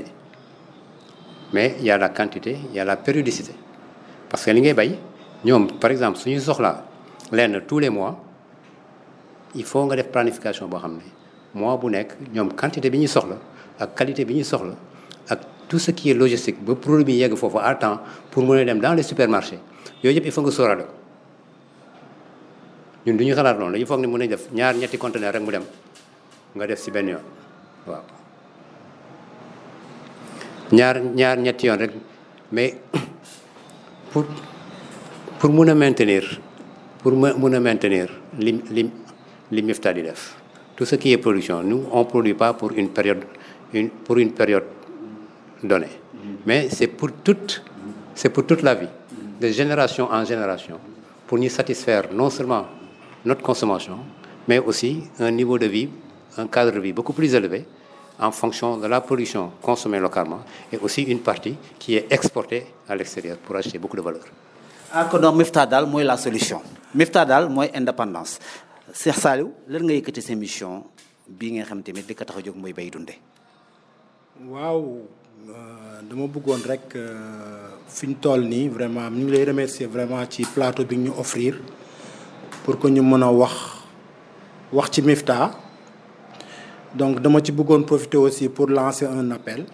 mais il y a la quantité il y a la périodicité parce que li ngay bay ñoom par exemple suñuy soxlaa lenn tous les mois il faut nga def planification boo xam ne mois bu nekk ñoom quantité bi ñuy soxla ak qualité bi ñuy soxla ak tout ce qui est logistique ba produit bi yegg foofu à temps pour mën a dem dans les supermarchés yooyu yëpp il faut nga sóoraale ko ñun du ñu xalaat loolu dañu foog ne mën nañ def ñaar ñetti conteneur rek mu dem nga def ci benn yoon waaw ñaar ñaar ñetti yoon rek mais pour pour mun a maintenir pour mun a maintenir li li li Mifta di def tout ce qui est production nous on produit pas pour une période une pour une période donnée mais c'est pour toute c'est pour toute la vie de génération en génération pour ñu satisfaire non seulement notre consommation mais aussi un niveau de vie un cadre de vie beaucoup plus élevé en fonction de la production consommée localement et aussi une partie qui est exportée à l'extérieur pour acheter beaucoup de valeur ah kon donc Mifta daal mooy la solution Mifta daal mooy indépendance Cheikh Saliou lan nga yëkkati sa mission bii nga xam tamit li ko tax a jóg mooy bay dunde waaw dama bëggoon rek fi ñu toll nii vraiment ñu ngi lay remercier vraiment ci plateau bi ñu offrir pour que ñu mën a wax wax ci Mifta donc dama ci bëggoon profiter aussi pour lancer un appel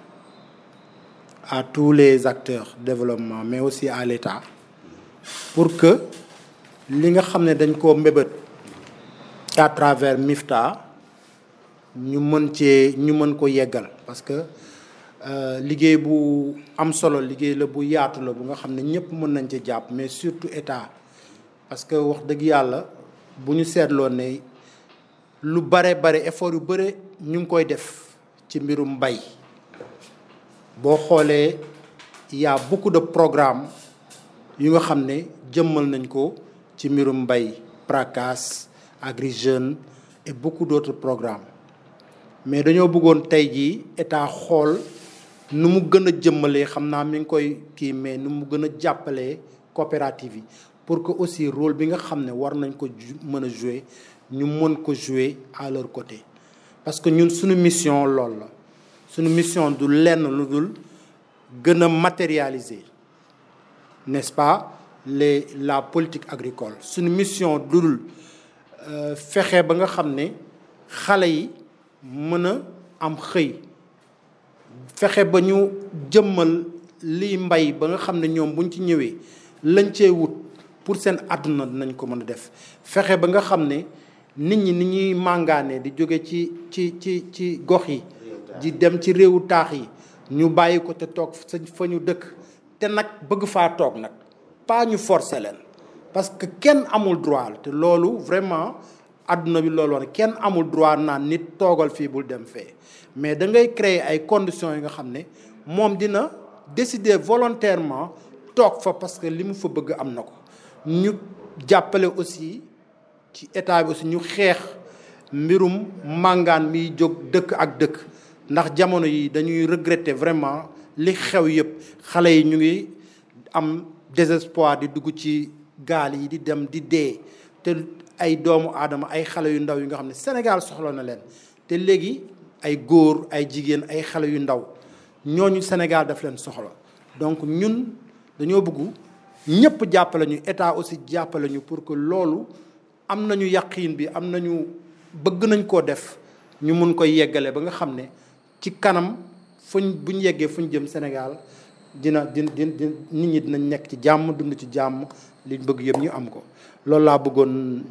à tous les acteurs de développement mais aussi à l'État pour que li nga xam ne dañ koo mbébét à travers Mifta ñu mën cee ñu mën ko yeggal parce que liggéey bu am solo liggéey la bu yaatu la bu nga xam ne ñëpp mën nañ ci jàpp mais surtout état parce que wax dëgg yàlla bu ñu seetloo ne lu bare bare effort yu bare ñu ngi koy def ci mbirum mbay boo xoolee y a beaucoup de programmes yu nga xam ne jëmmal nañ ko ci mbirum mbay PRACAS Agri Jeunes et beaucoup d'autres programmes mais dañoo bëggoon tey jii état xool nu mu gën a jëmmalee xam naa mi ngi koy kii mais nu mu gën a jàppalee coopérative yi pour que aussi rôle bi nga xam ne war nañ ko mën a jouer ñu mën ko jouer à leur côté parce que ñun suñu mission loolu la suñu mission du lenn lu dul gën a matérialiser n'est-ce pas les la politique agricole suñu mission du dul fexe ba nga xam ne xale yi mën a am xëy fexe ba ñu jëmmal liy mbay ba nga xam ne ñoom buñ ci ñëwee lañ cee wut pour seen àdduna dinañ ko mën a def fexe ba nga xam ne nit ñi ni ñuy màngaane di jóge ci ci ci ci gox yi di dem ci réewu taax yi ñu bàyyi ko te toog sa fa ñu dëkk te nag bëgg faa toog nag pas ñu forcer leen parce que kenn amul droit te loolu vraiment adduna bi loolu woon kenn amul droit naan nit toogal fii bul dem fee mais da ngay créer ay conditions yi nga xam ne moom dina décider volontairement toog fa parce que li mu fa bëgg am na ko ñu jàppale aussi ci état bi aussi ñu xeex mbirum màngaan miy jóg dëkk ak dëkk ndax jamono yi dañuy regretter vraiment li xew yëpp xale yi ñu ngi am désespoir di dugg ci gaal yi di dem di dee te ay doomu aadama ay xale yu ndaw yi nga xam ne Sénégal soxla na leen te léegi ay góor ay jigéen ay xale yu ndaw ñooñu Sénégal daf leen soxla donc ñun dañoo bëgg ñëpp jàppale ñu état aussi jàppale ñu pour que loolu am nañu yaqiin bi am nañu bëgg nañ koo def ñu mun koy yeggale ba nga xam ne ci kanam fuñ buñ yeggee fuñ jëm Sénégal dina din din di nit ñi dinañ nekk ci jàmm dund ci jàmm liñ bëgg yëpp ñu am ko loolu laa bëggoon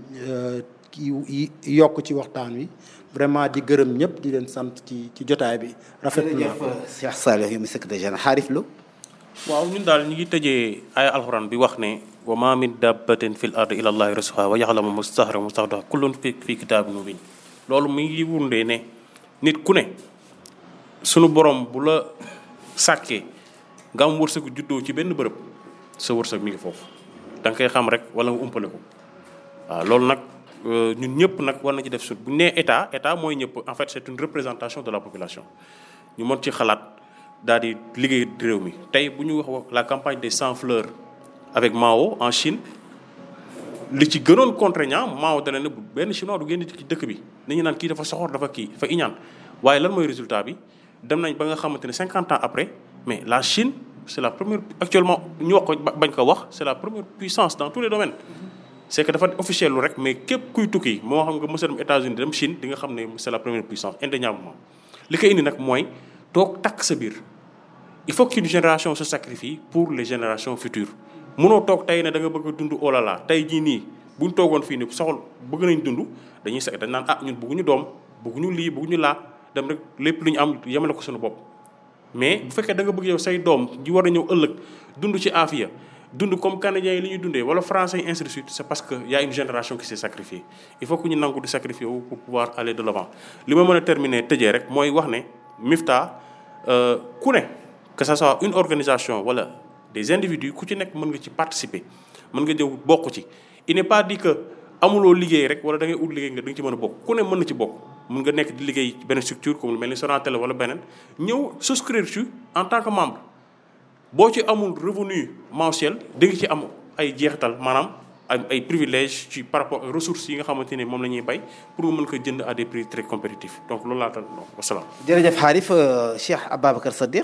kii yokk ci waxtaan wi vraiment di gërëm ñëpp di leen sant ci ci jotaay bi rafet na Cheikh Saliou mi secrétaire général xaarif lu waaw ñun daal ñu ngi tëjee ay alxuraan bi wax ne wa ma min dabbatin fil ardi illa allahi rizquha wa yaxlamu mustahra mustawdaha kullun fi fi kitaabin mubin loolu mi ngi wundee ne nit ku ne sunu borom bu la sàkkee nga am wërsëgu juddoo ci benn bërëb sa wërsëg mi ngi foofu da nga koy xam rek wala nga umpale ko waaw loolu nag ñun ñëpp nag war na ci def sut bu ñu nee état état mooy ñëpp en fait c'est une représentation de la population ñu mën ci xalaat daal di liggéey réew mi tey bu ñu wax la campagne des sans fleurs avec Mao en Chine li ci gënoon contraignant Mao dana ne bu benn chinois du génn ci dëkk bi nañu naan kii dafa soxor dafa kii dafa iñaan waaye lan mooy résultat bi dem nañ ba nga xamante ne cinquante ans après mais la Chine c'est la première actuellement ñu wax ko bañ ko wax c'est la première puissance dans tous les domaines c'est que dafa officiel lu rek mais képp kuy tukki moo xam nga mës a dem États-Unis dem Chine di nga xam ne c'est la première puissance indéniablement li koy indi nag mooy toog takk sa biir il faut qu'une génération se sacrifie pour les générations futures mënoo toog tey ne da nga bëgg a dund oh là là tey jii nii buñ toogoon fii ni soxal bëgg nañ dund dañuy sa dañ naan ah ñun bëgguñu doom bëgguñu lii bëgguñu laa dem rek lépp lu ñu am yemale ko suñu bopp mais bu fekkee da nga bëgg yow say doom ji war a ñëw ëllëg dund ci aafiya dund comme canadiens yi li ñuy dundee wala français yi ainsi de suite c'est parce que y a une génération qui s'est sacrifiée il faut que ñu nangu di sacrifier wu pour pouvoir aller de l'avant li ma mën a terminer tëjee rek mooy wax ne Mifta ku ne que ça soit une organisation wala des individus ku ci nekk mën nga ci participer mën nga jëw bokk ci il n'est pas dit que amuloo liggéey rek wala da ngay ut liggéey nga da nga ci mën a bokk ku ne mën na ci bokk mën nga nekk di liggéey ci benn structure comme lu mel ni Sonatel wala beneen ñëw souscrire ci en tant que membre boo ci amul revenu mensuel da nga ci am ay jeexital maanaam ay ay privilèges ci par rapport aux ressources yi nga xamante ne moom la ñuy bay pour nga mën ko jënd à des prix très compétitifs donc loolu laa tal wasalaam. jërëjëf xaarif Cheikh Ababacar Sadikh.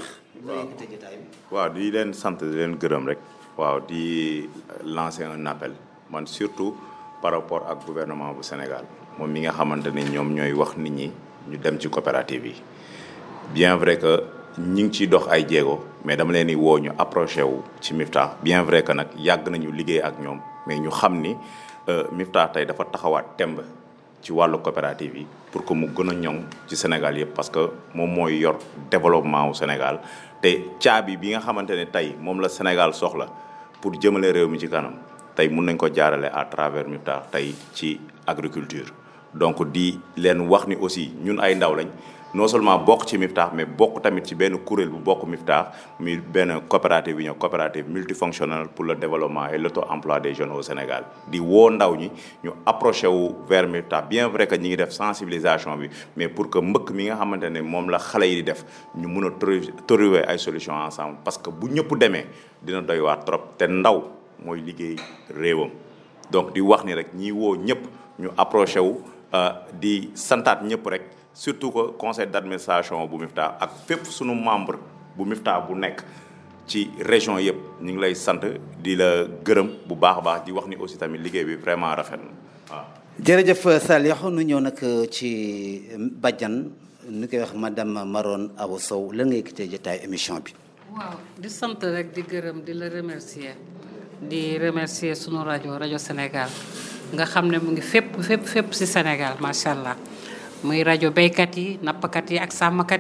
waaw di leen sant di leen gërëm rek. waaw di lancer un appel man surtout par rapport ak gouvernement bu Sénégal moom mi nga xamante ne ñoom ñooy wax nit ñi ñu dem ci coopérative yi bien vrai que ñi ngi ciy dox ay jéego mais dama leen di woo ñu approché wu ci Mifta bien vrai que nag yàgg nañu liggéey ak ñoom mais ñu xam ni Mifta tey dafa taxawaat temb ci wàllu coopérative yi pour que mu gën a ñoŋ ci Sénégal yëpp parce que moom mooy yor développement wu Sénégal te caabi bi nga xamante ne tey moom la Sénégal soxla pour jëmale réew mi ci kanam tey mun nañ ko jaarale à travers Mifta tey ci agriculture donc di leen wax ni aussi ñun ay ndaw lañ non seulement bokk ci Mifta mais bokk tamit ci benn kuréel bu bokk Mifta mi benn coopérative bi ñëw coopérative multifonctionnelle pour le développement et l'auto-emploi des jeunes au Sénégal di woo ndaw ñi ñu approché wu vers Mifta bien vrai que ñi ngi def sensibilisation bi mais pour que mbëkk mi nga xamante ne moom la xale yi di def ñu mun a trouver ay solutions ensemble parce que bu ñëpp demee dina doy waar trop te ndaw mooy liggéey réewam donc di wax ni rek ñi woo ñëpp ñu approché wu di santaat ñëpp rek surtout que conseil d'administration bu Mifta ak fépp sunu membre bu Mifta bu nekk ci région yëpp ñu ngi lay sant di la gërëm bu baax a baax di wax ni aussi tamit liggéey bi vraiment rafet na waaw. jërëjëf Saliou nu ñëw nag ci Badiane nu koy wax madame Maron Awa Sow lan ngay gisee jotaay émission bi. waaw di sant rek di gërëm di la remercier di remercier sunu rajo rajo Sénégal nga xam ne mu ngi fépp fépp fépp ci Sénégal macha allah muy rajo béykat yi nappkat yi ak sàmmkat yi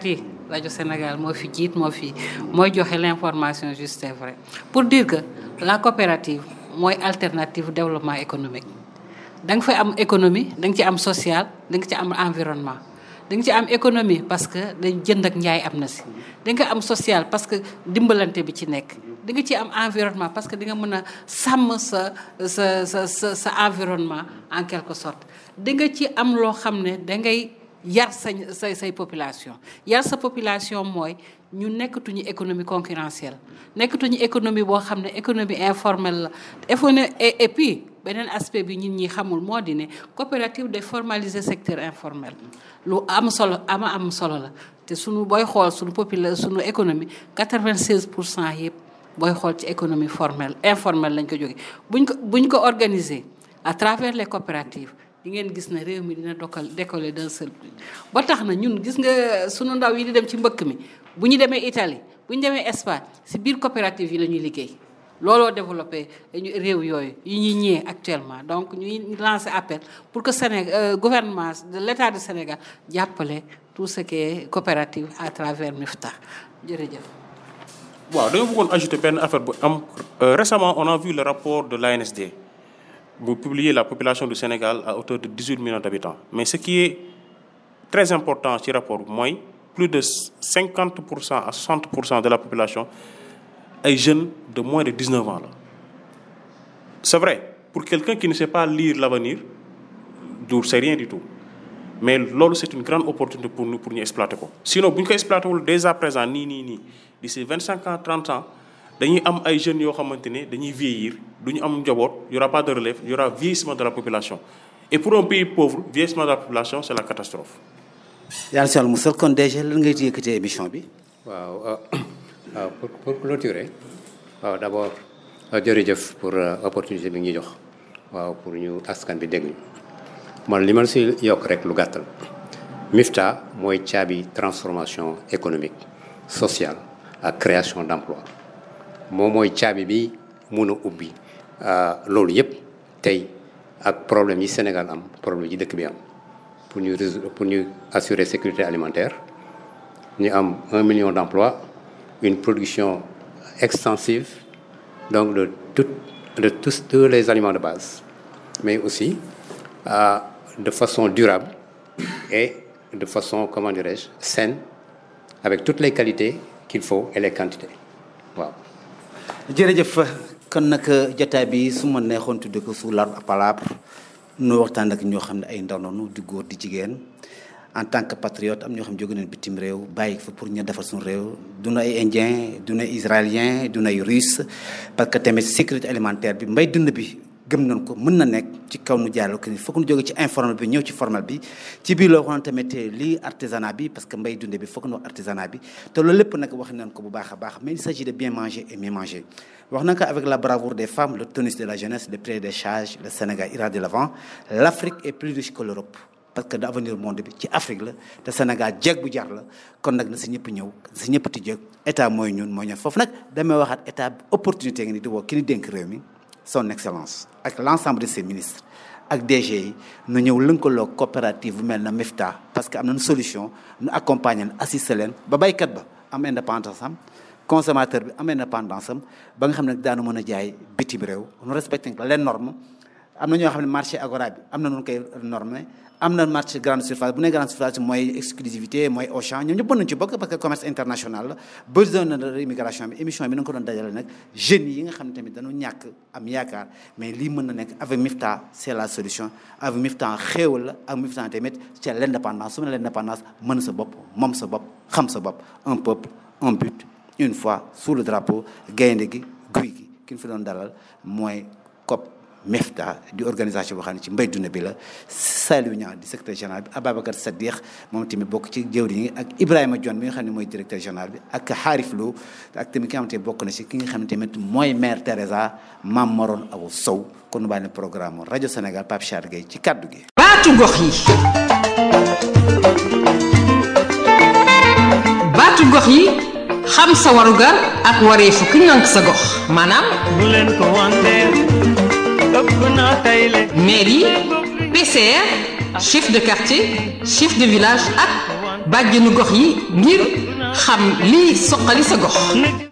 rajo Sénégal moo fi jiit moo fi mooy joxe l'information juste et vrai pour dire que la coopérative mooy alternative développement économique da nga fay am économie da nga ci am social da nga ci am environnement da nga ci am économie parce que dañ jënd ak njaay am na si da nga am social parce que dimbalante bi ci nekk di nga ci am environnement parce que di nga mën a sàmm sa sa sa sa sa environnement en quelque sorte di nga ci am loo xam ne da ngay yar sa say say population yar sa population mooy ñu nekkatuñu économie concurrentielle nekkatuñu économie boo xam ne économie informelle la et et puis beneen aspect bi ñun ñi xamul moo di ne coopérative de formaliser secteur informel lu am solo ama am solo la te suñu booy xool suñu popula suñu économie 96 pour cent yëpp booy xool ci économie formelle informelle lañ ko jóge buñ ko buñ ko organiser à travers les coopératives di ngeen gis ne réew mi dina dokkal décoller d'un seul coup ba tax na ñun gis nga sunu ndaw yi di dem ci mbëkk mi bu ñu demee Italie bu ñu demee Espagne si biir coopérative yi la ñuy liggéey looloo développé réew yooyu yi ñuy ñëwee actuellement donc ñuy lancer appel pour que Sénégal gouvernement de l'État du Sénégal jàppale tout ce qui est coopérative à travers MIFTA jërëjëf. waaw dañoo bëggoon ajouter benn affaire bu am récemment on a vu le rapport de l'ANSD bu publier la population du Sénégal à hauteur de 18 millions d'habitants mais ce qui est très important ci rapport bi mooy plus de 50 pour cent à 60 pour cent de la population ay jeunes de moins de 19 ans la c'est vrai pour quelqu'un qui ne sait pas lire l'avenir du c'est rien du tout mais loolu c'est une grande opportunité pour nous pour ñu exploiter ko sinon bu ñu ko exploiter wul dès à présent nii nii nii d'ici 25 ans 30 ans dañuy am ay jeunes yoo xamante ne dañuy vieillir du ñu am njaboot y aura pas de relève y aura vieillissement de la population et pour un pays pauvre vieillissement de la population c'est la catastrophe yàlla si wàllu musal kon déjà lan ngay yëkkatee émission bi. waaw waaw pour pour clôturer waaw d'abord jërëjëf pour opportunité bi ñu jox waaw pour ñu askan bi dégg ñu man li ma si yokk rek lu gàttal MIFTA mooy caabi transformation économique sociale ak création d'emploi moom mooy caabi bi mun a ubbi loolu yëpp tey ak problème yi Sénégal am problème yi dëkk bi am pour ñu résoudre pour ñu assurer sécurité alimentaire ñu am un million d'emplois une production extensive donc de tout de tous tous les aliments de base mais aussi euh, de façon durable et de façon comment dirais-je saine avec toutes les qualités qu'il faut et les quantités waaw. jërëjëf kon nag jotaay bi su ma neexoon tudde ko sous l'arbre à palabre nu waxtaan ak ñoo xam ne ay ndaw noonu di góor di jigéen en tant que patriote am ñoo xam ne jóge nañ bitim réew bàyyi fa pour ñu defar suñu réew du na ay indien du na israélien du na ay russe parce que tamit sécurité alimentaire bi mbay dund bi gëm nañ ko mën na nekk ci kaw nu jaarale ko ni foog nu jóge ci informel bi ñëw ci formel bi ci biir loo xam tamit lii artisanat bi parce que mbay dunde bi foog nu wax artisanat bi te loolu lépp nag wax nañ ko bu baax a baax mais il s'agit de bien manger et mieux manger wax na ko avec la bravoure des femmes le tonus de la jeunesse le prix des charges le Sénégal ira de l'avant l'Afrique est plus riche que l'Europe parce que d'avenir monde bi ci Afrique la te Sénégal jeeg bu jar la kon nag na si ñëpp ñëw si ñëpp ti jéeg état mooy ñun mooy ñun foofu nag damay waxaat état opportunité nga ni di woo ki ni dénk réew mi son excellence ak l'ensemble de ses ministres ak DG yi nu ñëw lëkkaloo coopérative bu mel na MIFTA parce que am nañu solution nu accompagner leen assister leen ba baykat ba am indépendance am consommateur bi am indépendance am ba nga xam ne daanu mën a jaay bitim réew nu respecté les normes am na ñoo xam ne marché agora bi am na nu koy normé am na marché grande surface bu ne grande surface mooy exclusivité mooy Auchan ñoom ñëpp mën nañu ci bokk parce que commerce international la besoin de immigration bi émission bi na nga ko doon dajale nag jeunes yi nga xam ne tamit dañu ñàkk am yaakaar mais lii mën na nekk avec MIFTA c'est la solution avec MIFTA xéewal la ak MIFTA tamit c'est l'indépendance su ma l'indépendance mën sa bopp moom sa bopp xam sa bopp un peuple un but une fois sous le drapeau gaynde gi guy gi ki ñu fi doon dalal mooy COP MIFTA di organisation boo xam ne ci mbay dund bi la Saliou Niang di secrétaire général bi Ababacar Sadikh moom tamit bokk ci jëwriñ yi ak Ibrahima Dione bi nga xam ne mooy directeur général bi ak Harif Lo ak tamit ki nga xamante ne bokk na ci ki nga xam ne tamit mooy maire Teresa Mam Maron Aw Sow kon nu bàyyi ne programme rajo Sénégal Pape Char Gueye ci kaddu gi. baatu gox yi baatu gox yi xam sa warugar ak wareefu ki ngànk sa gox maanaam bu leen ko wanteer ëpp naa tayle mairie PCR chef de quartier chef de village ak bàjjenu gox yi ngir xam lii soqali sa gox